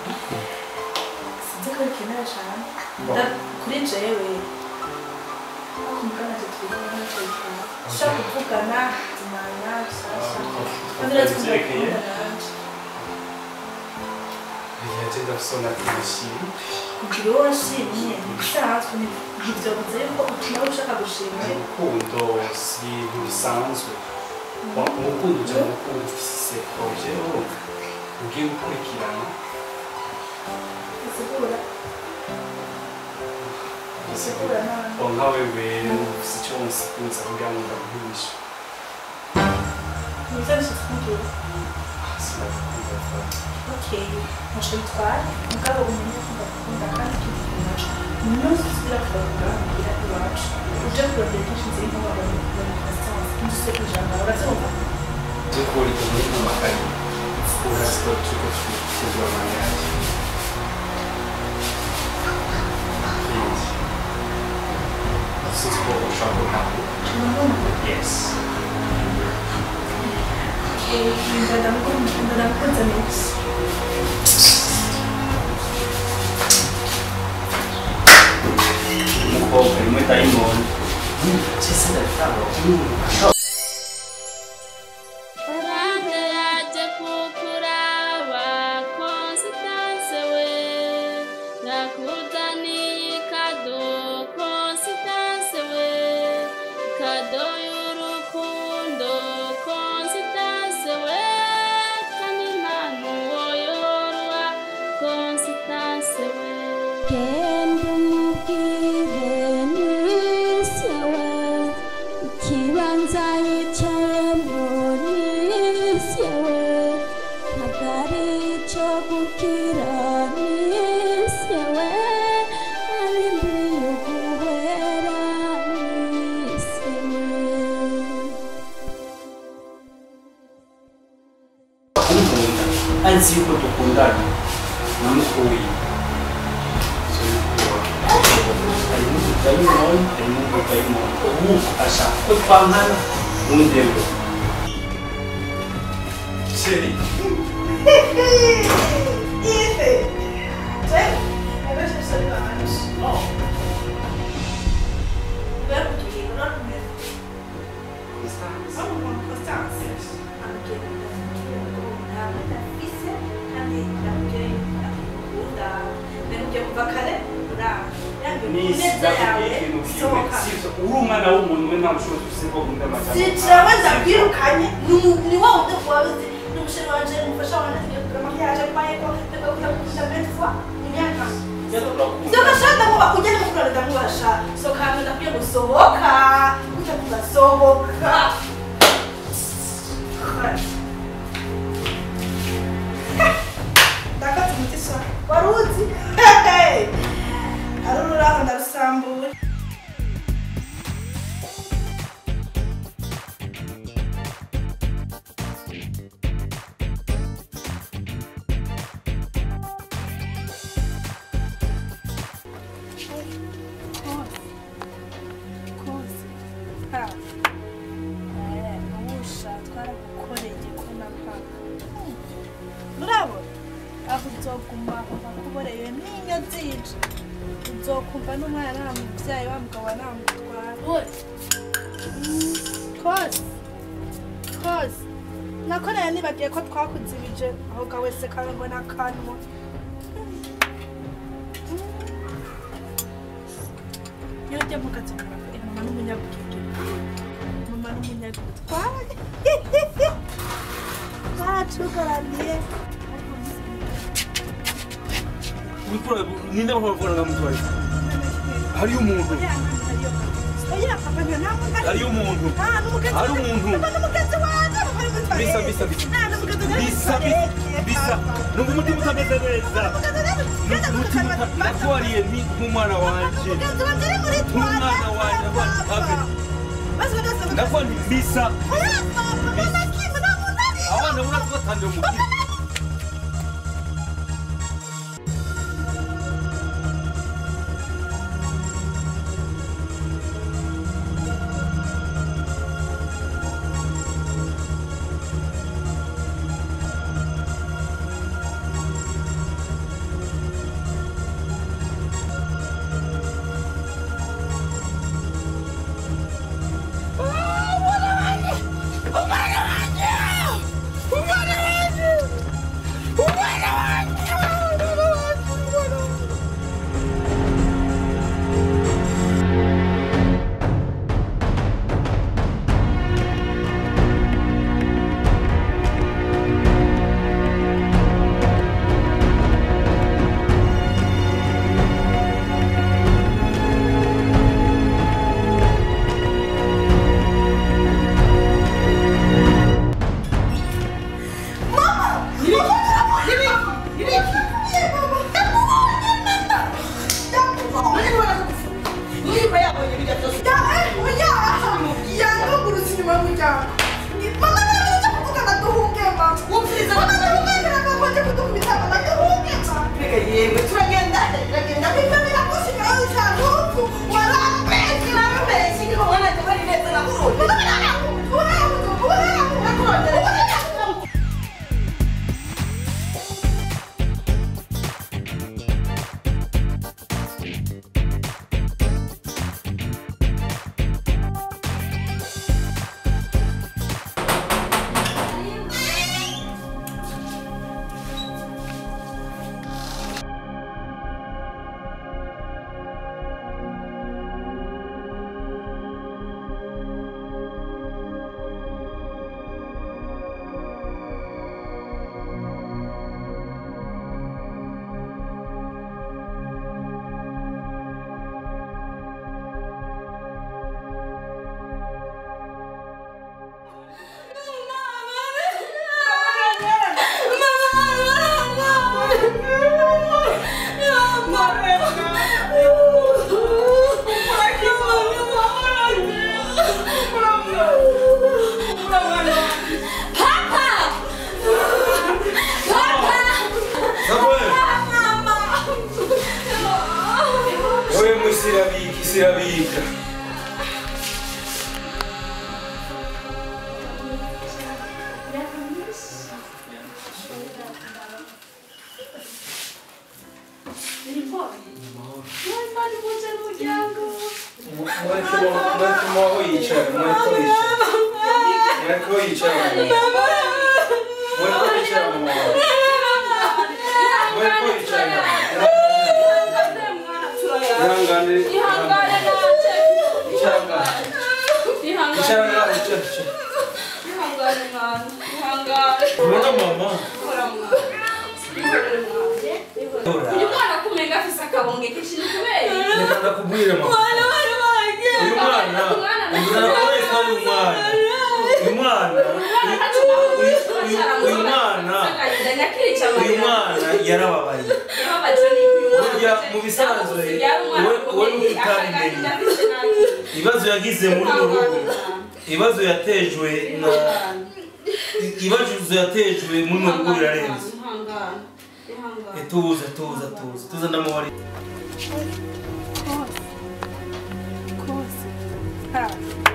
sinzi ko bikenera cyane Da- kuri jewe kumugana tukivuga ntacyo bitwara dushobora kuvugana zimana sasa kandi uratwumva Byerekeye? kuvugana nanje yaje ndasona kubishima kugira uwo washimye ntibisanzwe ntibyo bivuze yuko utuma ushaka gushimira urukundo si ibintu bisanzwe urukundo ujya mu rukundo ufise proje urumva ugiye gukurikirana bisigura bisigura nabi o nka wewe ufise icyo wonsikuza kugira ngo ndaguhishe nibyo bishyitse kumbwira sinagukunda fata okay ntacyo bitwara mugabo umenye ko ndakunda kandi tubivuga umunsi usubira kugaruka kugira iwacu uje kurondera kenshi nzira nko babona muri pasitanse ndetse ku ijambo urabyumva byo kurika muri amakaye urasiko turiko tutegura mariage please sinzi ko ushaka ntabwo yes ndanakunze neza umukobwa rimwe dayimoni cyese ndatanga Faranga yaje kukuraba Constance we nakuzaniye kado Constance we kado y'urukundo Constance we kandi nta n'uwoyorwa Constance we genda umubwire nisewe ikibanza yicayemo nisewe ntabwo ari icyo gukira nisewe arindiriye guhera nisewe kumukunda azi yuko dukundana namukuye harimo ududayimoni harimo ududayimoni ubu ashaka ko twankana ntundewe sheri Ife! Cioè, è verso il salvage. Oh. Vero che dico, non è Sono con costanza. Anche una metafise, kandi anche akunda nekugiye kuva kare uranga yange kuneza yawe sohoka uri umwana w'umuntu we nta bushobozi ufite bwo kumva amajambo sicirawe ndakwirukanye ni wa wundi wabuze n'umushere wanje umufasha wanjye tugiye kugura makiyaje mbayeko ndakakunda kukunda bene fois imyaka Soka shanda muba ujye mu kurara ndamubasha soka hano ndakwiye gusohoka ujya kugasohoka ndakatse umuti sha wari uzi ari ururaho ndarusambuye kose ha eh nubusha twaragukoreye ko napaka murabona aho uzoguma bakuboreye n'iyo zije uzokumva n'umwana nta mubyeyi wa mugabo namutwara kose kose nakoreye nibagiye ko twakuzibije aho ga wese karangwa n'akanwa iyo ujya mu kazi muravuga mama n'umunyabwenge mama n'umunyagutwara bacugaraniye ninde bavuga mutwaye hariyo umuntu hariyo umuntu hari umuntu bisa bisa bisa bisa bisa numva umutima utameze neza umutima natwariye ni nk'umwana wanje nk'umwana wanje ndavuga nti bisa abana urabona batangiye umutima yewe turagenda turagenda kwitambira gushika aho ushaka warambeshye warambeshye niko mwana tabari neza na burundi Samuel, wewe mwisirabika isirabika mwaho yicara mwaho yicara mwaho yicara mwaho yicara mwaho yicara ihangane ihangane nanje icara ngaho ihangane icara ngaho icara icara ihangane mwana ihangane ubona mama Hora mwana ihorere mwana Hora. uyu mwana kumenga afise akabonge kenshi ni kubera reka ndakubwire mama uyu mwana uzana wese ari umwana uyu mwana uyu mwana uyu mwana yarababaye burya mu bisanzwe we n'utabimenye ibibazo yagize muri uru rugo ibibazo yatejwe na ibibazo yatejwe muri uru rugo birarenze Eh, tuza tuza tuza tuza ndamubari kose ha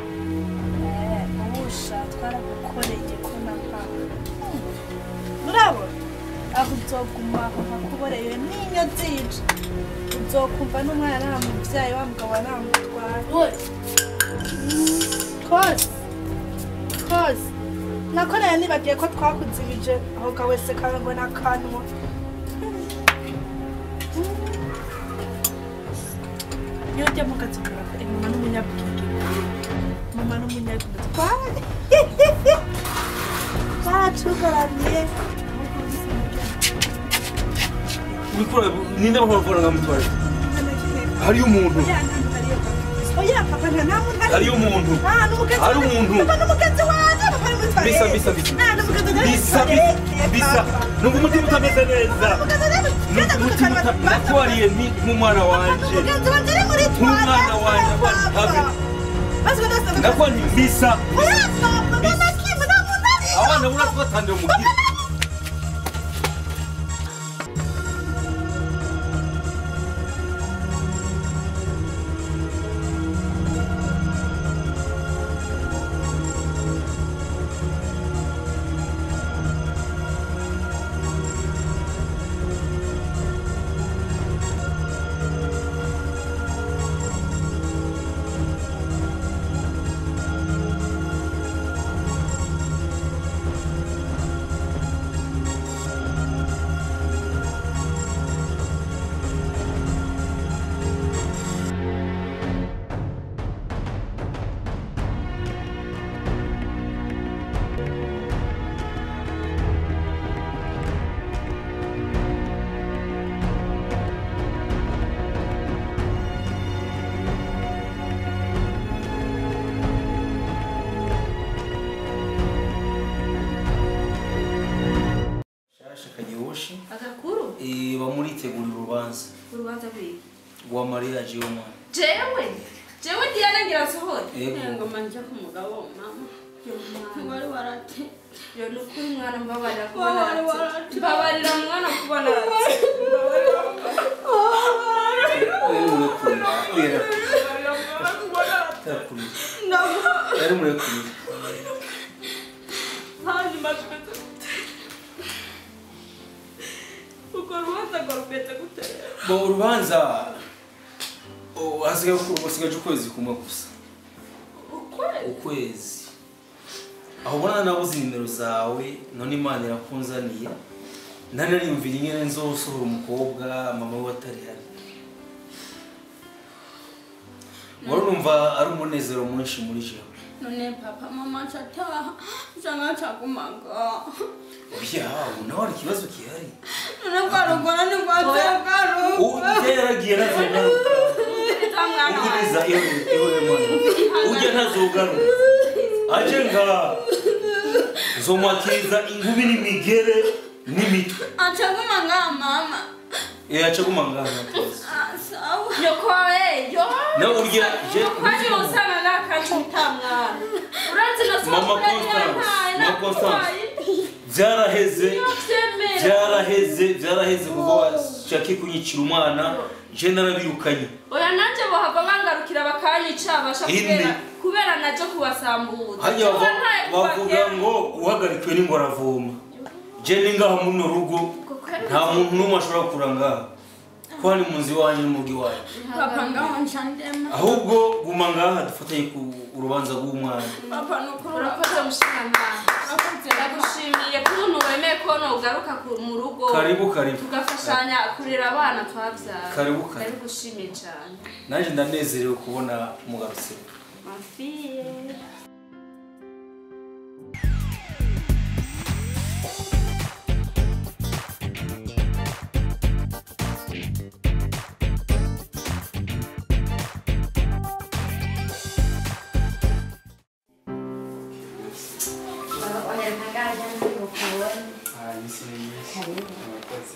ubusha twaragukoreye ko nampawe murabona aho uzoguma aho hakuboreye n'inyo zica uzokumva n'umwana nta mubyayi wa mugabo namutwara kose kose nakoreye nibagiye ko twakuzibije aho kawese kawe ngo nakanwa iyo ujya mu kazi karafe mama n'umunyabwenge mama n'umunyabwenge twari baracugaraniye mikoro ninde bahora nka mutware hariyo umuntu oya papa nta nta muntu ari hariyo umuntu Ah, n'umugenzi hari wanjye. umuntu Papa n'umugenzi wanjye papa ari muri bisa toilette. bisa bisa Ah, n'umugenzi wanjye ari muri bisa bisa toilette, bisa papa. numva umutima utameze neza N'umugenzi wanjye ari muri- numva Genda umutima gutukana uta- papa. nakwariye ni nk'umwana wanje N'umugenzi wanjye ari muri Nk'umwana toilette, wanjye, abana papa. habe. Maze ubu ndasaba- ndakwa nti bisa Oya, papa, mama Kim, nta muntu ari. abana bura twatandiye umubwire shasha kagihoshi agakuru eh, bamuritegurira urubanza urubanza rw'iyi rwa mariage y'umwana jewe jewe diana ngira nsohore Yego. ngoma njya ku mugabo mama wari warate yo ni ukuri mwana mbabarira Wari kubona warate. mbabarira mwana kubona arate mbabarira murekurire hanyuma tumeze gute urwo rubanza ngo rumeze gute bo urubanza oh, hasigaye hasigaje ukwezi kumwe gusa ukwezi ukwezi aho ubona nabuze nimero zawe none imana irakunzaniye ntanariyumvira ingene nzosohora umukobwa mama we atari hano wari urumva ari umunezero mwinshi muri jewe none papa mama chataha changa chakumaga oya ubu nawe hari ikibazo gihari none kwarugora ni kwatekaru ubu ujya yaragiye ntazogaruka uriza mwana wawe ubwiriza iwe iwe mwana ujya ntazogaruka aje nga nzomwakiriza ingubi n'imigere n'imitwe achakumaga mama yaca gumangana twese Ah, sawa nyoko wawe yo nawe urya je kwani usana n'akacu utamwana urazi no Mama Constance, Mama Constance. byaraheze byaraheze byaraheze kuva washaka kunyicira umwana je narabirukanye oya nanjye bohava bangarukira bakanyica basha Indi. kubera kubera naje kubasambuza hajya Jewe ntaye bavuga kubakera. ngo uhagarikiwe n'ingoravoma je ni ngaha muno rugo nta muntu n'umwe ashobora kura ngaha ko hari mu nzu iwanyu n'umugi wanyu papa ngaho nchandema ahubwo guma ngaha dufatanye ku urubanza rw'umwana papa nukuri urakoze mushikamana ndagushimiye kuntu wemeye ko ugaruka mu rugo karibu karibu tugafashanya kurera abana twabyara Karibu, karibu. karibu gushimiye cyane nanjye ndanezerewe kubona mugarutse mafiye Ah, iminsi ni myinshi murakoze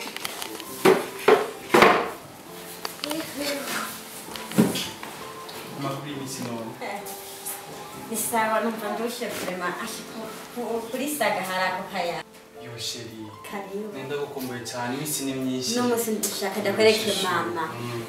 amakuru y'iminsi none ni sawa numva ndushe kurema ashiko kuri saga hari ako kaya yo sheri karibu nenda gukumbuye cyane iminsi ni myinshi n'umunsi ndashaka ndakwereke mama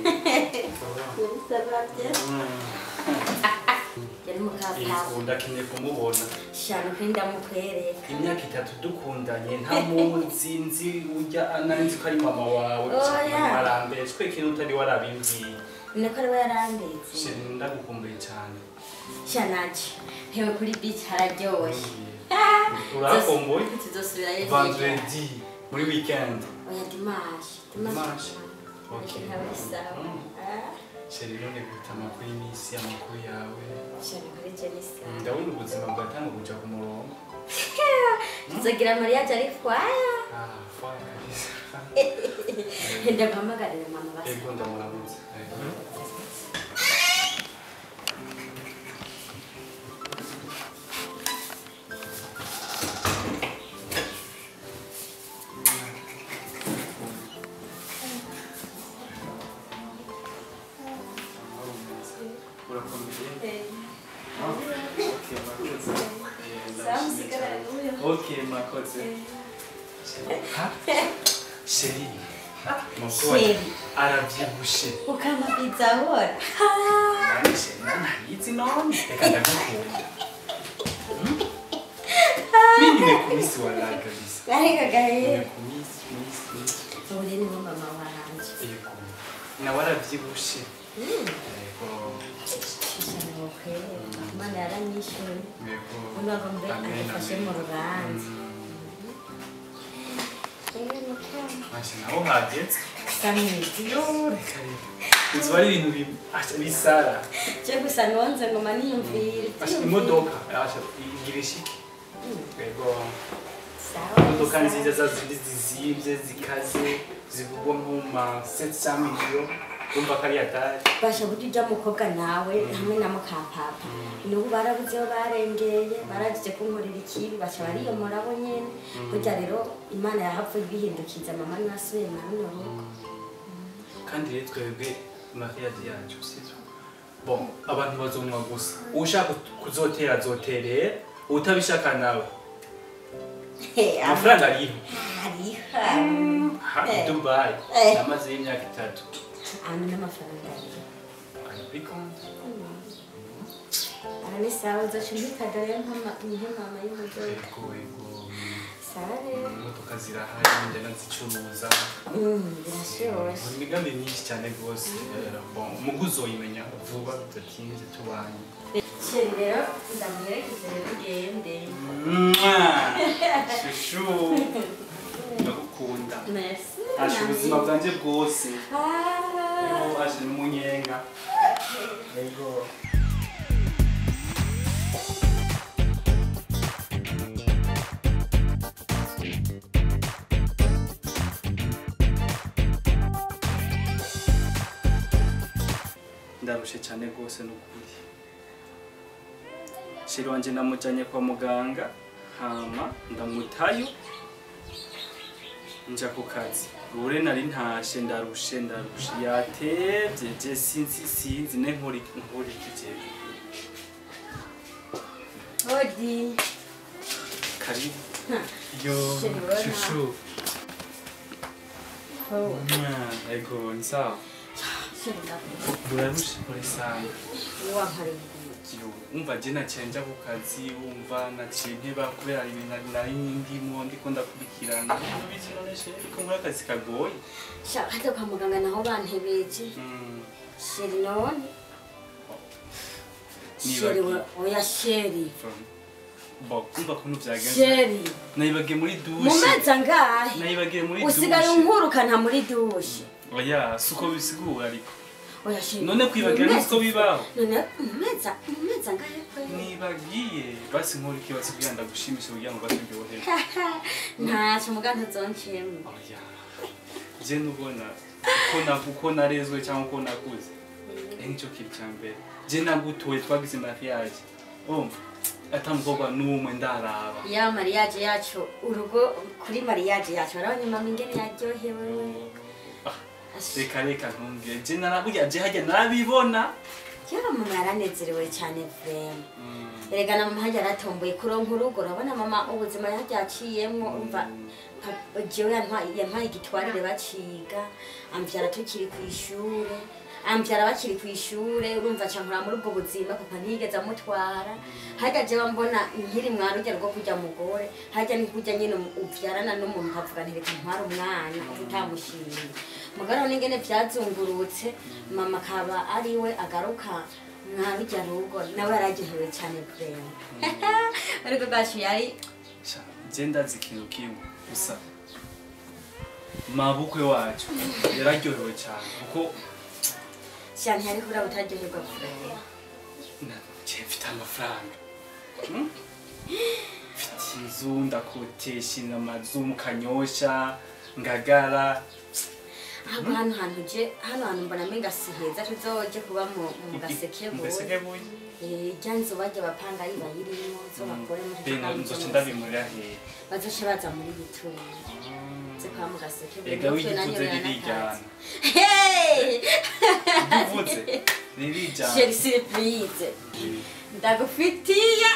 yari mukapapa ubu ndakeneye kumubona shano kuri ndamukwereka imyaka itatu dukundanye nta munsi nzi ujya ananzi ko ari mama wawe Oya. mama arambere twe kintu utari warabimbwiye niko ariwe yarandetse sheri ndagukumbuye cyane shanaje hewe kuri beach hararyoshye urakumbuye tuzosubirayo vendredi muri weekend oya dimashi Dimanche. Okay. ntawe sawa Mm. Ah, sheri none guta amakuru y'iminsi amakuru yawe shano kuri jenisa ndabona ubuzima bwatanga kuja ku murongo tuzogira mariage ari kwaya Ah, fine kabisa ndaguhamagarira mama basa ego ndamurabuze Ego. urakomeye Okay, murakoze. Eh, ndashimye cyane. Okay, murakoze. Ha? Sheri, mukobwa Sheri. arabyibushe ukama pizza hora Nani sheri nanahizi none reka ndagukunda Hmm? mi nimekumisi wallahi kabisa ariko gahe nimekumisi misi misi uri ni mama wanje yego nawe arabyibushe yego shishana ukwera imana yaranyishuye yego unago mbe Amen, agufashe amen. mu rubanza Masha naho hageze samwizi karibu uzi ari ibintu bi- asha, bisara cyo gusa nonze ngoma niyumvire Asha, imodoka asha, igira ishiki yego sawa imodoka nziza za zindi zizimvye zikaze zigurwa nko mu ma 700 million urumva ko ari atari basha burya ujya mukobwa nawe hamwe na mukapapa nubu barabuze aho barengeye baragije kunkorera ikibi baca bariyomora bo nyene burya rero imana yahavuye ibihindukiza mama niwe asubiye na runo rugo kandi rero twebwe mariage yacu sivyo bon abantu bazomwa gusa ushaka kuzotera azoterera utabishaka nawe amafaranga ariho hariha ha i dubai Eh. namaze y'imyaka itatu ahantu n'amafaranga ariho ari kuri konti sawa ni sawa uzoca umpitaga rero nk'ama- nk'intama y'ubudodo ego ego sawa rero imodoka zirahari njya nazicuruza Mm, birashyushye Hari imigambi myinshi cyane rwose eh, bon, umugu uzoyimenya vuba bidatinze tubanye sheri rero ndamuherekeze rero ugende shushu ndagukunda merci asha ubuzima bwanjye bwose Ah. Yo, asha n'umunyenga ego ndarushe cyane rwose n'ukuri sheri wanje namujanye kwa muganga hama ndamutayo nja ku kazi ure nari ntashe ndarushe ndarushe yatevye je sinzi sinzi ne nkuri nkuri kijeje Odi. karibu yo Sheri, ubona? shushu Oh, Mwa, ego ni sawa sheri ndakubona. urarushe kuri sana Wampariye. yo umva je naciye nja ku kazi wumva naciye nteba kubera ibintu nari- nari ndimo ndiko ndakurikirana ubizi none sheri ko muri akazi kagoye Shaka hata kwa muganga naho bantebeje. Mm. Sheri none. Nibagiye. Sheri we- oya sheri. Bo, kumva kuntu vyagenze Sheri. nayibagiye muri Mu dushe mezi angahe? nayibagiye muri Usigaye dushe unkurukana muri dushe. oya suko bisigura ariko Oya sheri. none kwibagira mu niko mezi- bibaho None mu mezi mu mezi angahe kwe? nibagiye basi nkora ikibazo kugira ngo ndagushimishe kugira ngo baturyohere Ntacyo muganga uzonciyemo. oya je nubona ko na uko narezwe cyangwa uko nakuze eh nicyo kintu cya mbere je nagutoye twagize mariage umva ata mukobwa n'umwe ndaraba Ya mariage yacu urugo kuri mariage yacu urabona mama ingene yaryohewe we. reka reka ntumbwire je naraburya je hajya narabibona Kera mama yaranezerewe cyane vrema. Mm. Erega na mama hajya aratomboye kuronka urugo urabona mama ubuzima yaryaciyemwo umva pa- jewe yantwaye yantwaye igitwarire baciga amvyara tukiri ku ishure amvyara bakiri ku ishure urumva cankura muri ubwo buzima papa ntiyigeze amutwara harya jewe mbona nkiri mwana urya rwo kurya mugore harya ni kurya nyine uvyarana n'umuntu ukavuga nti reka ntware umwana utamushimiye mugabo n'ingene vyazungurutse mama akaba ariwe agaruka mwa rujya rugo nawe yararyohewe cyane kureba ariko bwacu yari Sha, je ndazi ikintu kimwe gusa mabukwe wacu yararyohewe cyane kuko cyane yari kuraba utaryoherwa kureba na- je mfite amafaranga Hmm? mfite inzu ndakotesha amazu mu kanyosha ngagara ahubwo hano hantu je hano hantu mbona menga si heza tuzoje kuba mu mu mu gasekebuye gasekebuye Eh, rya nzu bajya bapanga ari bayirimo zo bakore muri bino nzoca ndabimurira hehe bazoce baza muri bituri ze kwa mu gasekebuye ega Mutwe nanyo wigivuze rero ririjyana nakazi. Hey! uvuze ririjyana Sheri surprise ndagufitiye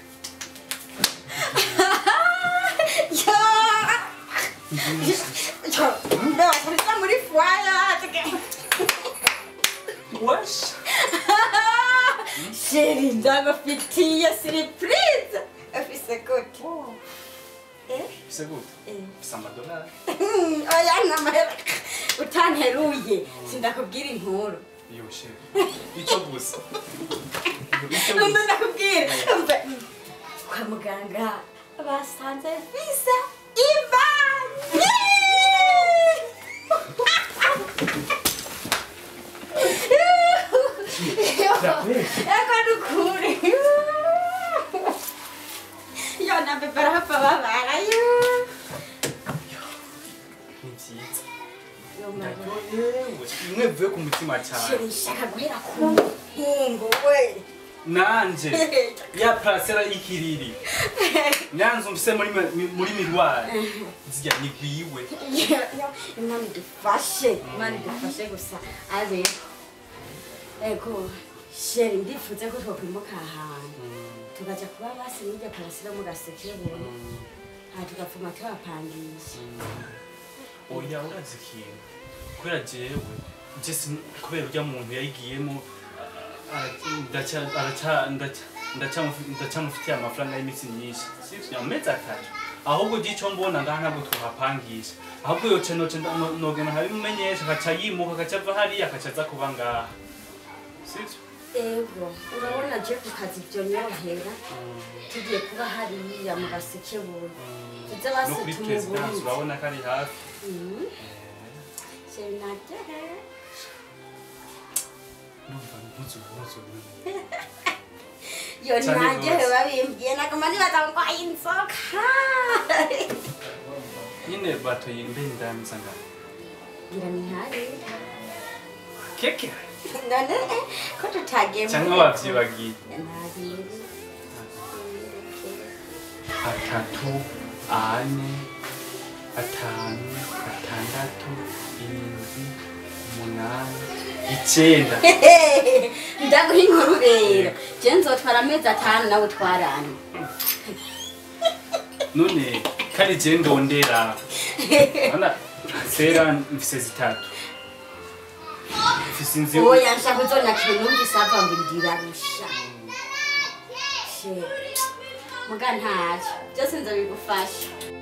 yo yo ndakuriza muri fwaya wash sheri ndagufitiye surprise afise gute eh bisa gute eh bisa amadolari oya namahera utanteruye sindakubwira inkuru yoshe icyo gusa icyo Numva gusa ndakubwira Umva, kwa muganga basanze visa ibanye yako nukuri yo nabe barahava babara yo ni byiza Yo, mama. ndaryohewe bimwe bivuye ku mutima cyane Sheri, nshaka guhera ku muhingo we nanje ya parasera y'ikiriri nyanza umfise muri mi- muri mirwari zirya nigwiwe imana idufashe imana idufashe gusa ari ego sheri ndifuze ko twakwimuka ahantu tukaja kuba basi n'irya parasira mu gasekebuye aha tugapfuma tuhapangisha oya urazi ikintu kubera jewe je sin- kubera urya muntu yayigiyemo ara- ndaca- araca- ndaca- ndacamufi- ndacamufitiye amafaranga y'iminsi myinshi sivyo amezi atatu ahubwo gico mbona ngaha ntabwo twohapangisha ahubwo yoce noce nda- no- nogena habimumenyesha akaca yimuka akaca ava hariya akaca aza kuba ngaha sivyo ego urabona je ku kazi ibyo nyorohera tugiye kuba hariya mu gasekebuye tuze no basi kuri perezidansi tumugurize urabona ko ari hafi Mhm. senatera numva mpuzu mpuzu yo Cyane nanjye rwose. babimbwiye naguma nibaza ngo ayi inzoka nyine batoye mbe ndamiza ngaha ngira ni hari keke none ko tutagiye muri cyangwa reto. wavyibagiye Ntabiri. atatu ane atanu atandatu indwi umunani icenda ndaguha inkuru rero je nzotwara amezi atanu nawe twarane none kari je ndondera ana sera mfise zitatu mfise inzu oya nshaka uzonyakira numvise ava ngo ndirarusha she muga ntacyo byose nzabigufasha